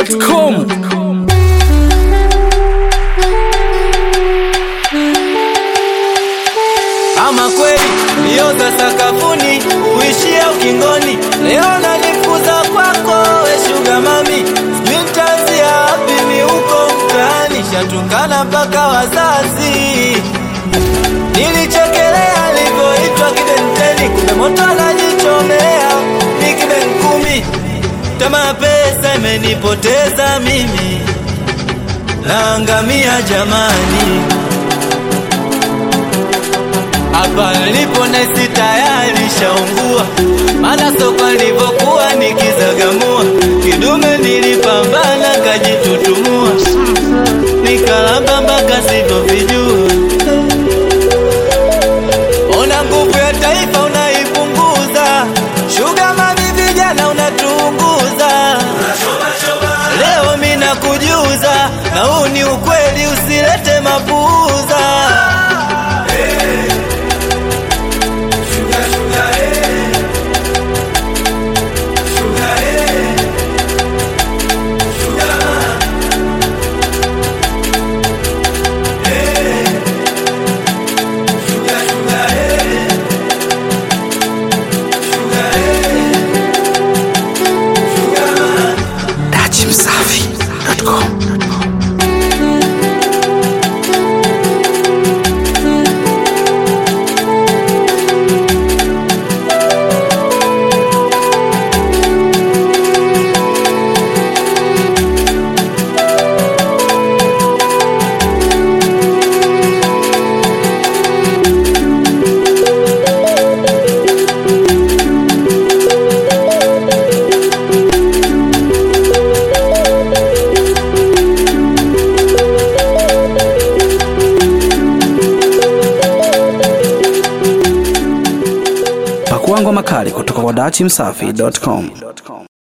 dachimsafi.com Ama kweli mbio za sakafuni uishia ukingoni, leo nanifuza kwako we shuga mami, sijui nitaanzia wapi mi huko mtaani, shatukana mpaka wazazi. Nilichekelea alivyoitwa kibenteni, kumbe moto anajichomea ni kiben kumi. Tamaa pesa imenipoteza mimi, naangamia jamani hapa nilipo nesi tayari shaungua, maana soko nilivyokuwa nikizagamua, kidume nilipambana kajitutumua, nikalamba mpaka sivyovijua. Ona nguvu ya taifa unaipunguza, shuga mami, vijana unatuunguza. Leo mi nakujuza, na huu ni ukweli, usilete mapuuza. dachimsafi.com Pakua ngoma kali kutoka kwa dachimsafi.com